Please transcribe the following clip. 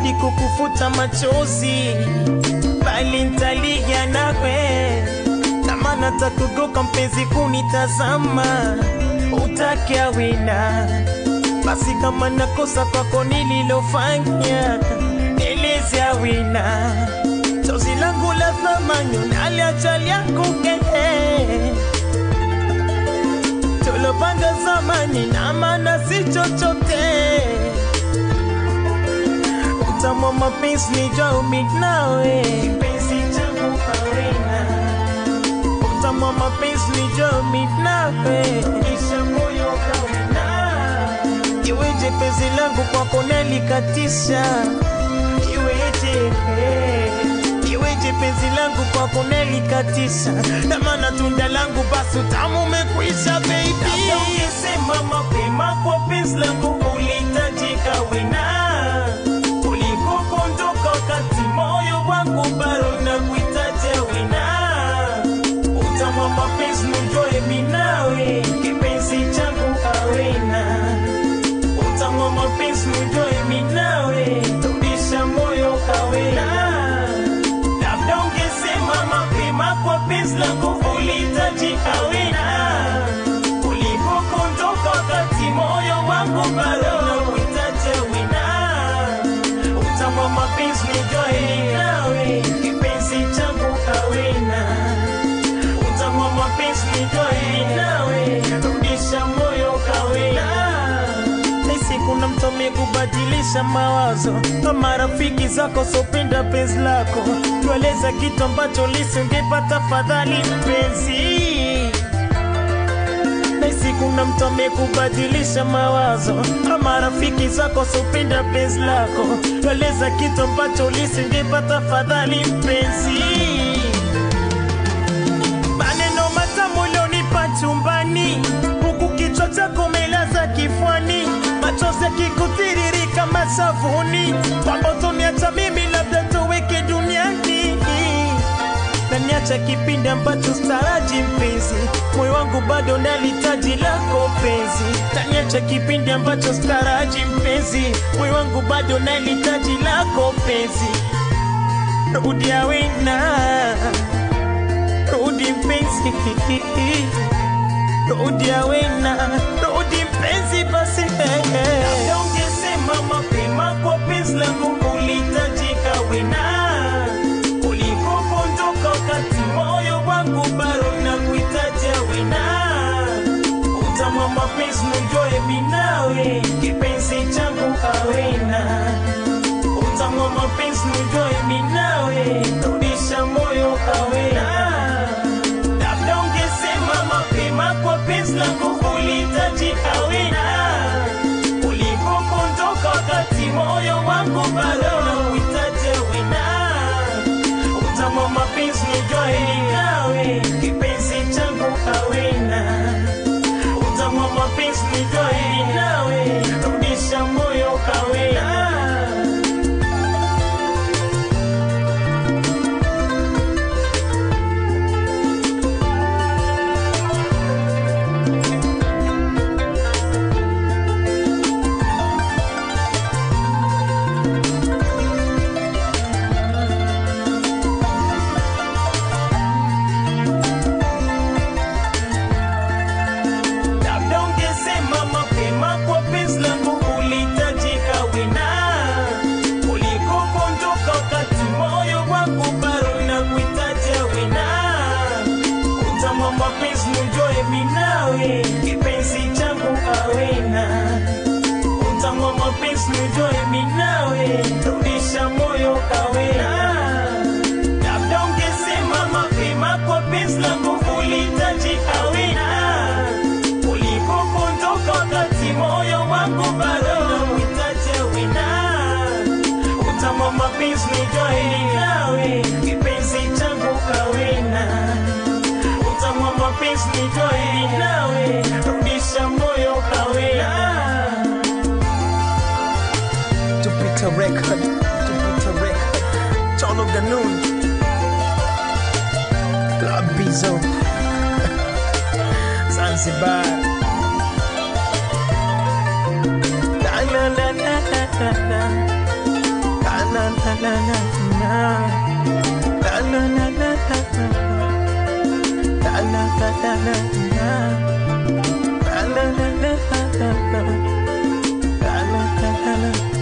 ahidi kukufuta machozi, bali ntalia nawe kama natakugoka mpenzi kunitazama, utake awina basi kama nakosa kwako nililofanya, eleze awina chozi langu la thamani unaliacha lyakuke tulopanga zamani na maana si chochote utamwa mapenzi nijua uminawe kipenzi changu awina utamwa mapenzi nijua uminawe kisha moyo kawina iweje penzi langu kwako nalikatisha iweje iweje penzi langu kwako nalikatisha na maana tunda langu basi utamu umekwisha baby Labda ungesema mapema kwa penzi langu ulihitajika wena kuliko kuondoka wakati moyo wangu bado nakuhitaji wena utamwa mapenzi nujue minawe kipenzi changu awena utamwa mapenzi nujue minawe rudisha moyo kawena labda ungesema mapema kwa penzi langu ulihitajika wena kuliko kuondoka wakati moyo wangu bado nakuhitaji wena utamwa mapenzi nijue nawe kipenzi changu kawena utamwa mapenzi nijue nawe rudisha moyo kawena Nahisi kuna mtu amekubadilisha mawazo na marafiki zako sopenda penzi lako tueleza kitu ambacho lisingepata fadhali mpenzi Nahisi kuna mtu amekubadilisha mawazo na marafiki zako sopenda penzi lako tueleza kitu ambacho lisingepata fadhali mpenzi maneno matamu ulionipa chumbani, huku kichwa chako umelaza kifwani, machozi yakikutiririka mashavuni, kwamba utoniacha mimi labda tuweke duniani na niacha kipindi ambacho staraji mpenzi, moyo wangu bado nalitaji lako penzi, na niacha kipindi ambacho staraji mpenzi, moyo wangu bado nalitaji lako penzi, rudi awena rudi mpenzi, rudi awena, rudi mpenzi basi. Labda ungesema mapema kwa penzi langu ulihitajika wena, kuliko kuondoka wakati moyo wangu bado nakuhitaji wena. Utamwa mapenzi nujue minawe, kipenzi changu awena utamwa mapenzi nujue minawe, rudisha moyo kawena. Labda ungesema mapema kwa penzi langu ulihitajika wena, kuliko kuondoka wakati moyo wangu bado nakuhitaji wena. Utamwa mapenzi nujue minawe, kipenzi changu kawena. Utamwa mapenzi nujue minawe, rudisha moyo kawena. labda ungesema mapema kwa penzi langu ulihitajika wena, kuliko kuondoka wakati moyo wangu bado nakuhitaji wena. Utamwa mapenzi nujue minawe, kipenzi changu awena. Utamwa mapenzi nujue minawe, rudisha moyo kawena labda ungesema mapema kwa penzi langu ulihitajika wena, kuliko kuondoka wakati moyo wangu bado nakuhitaji wena. Utamwa mapenzi nijue nawe, kipenzi changu kawena. Utamwa mapenzi nijue nawe, rudisha moyo kawena. Jupiter Record, Jupiter Record, Tono Ganun, Club Bizo, Zanzibar. La la la la la la la. La la la la la la. La la la la la la. La la la la la la. La la la la la la. La la la la la.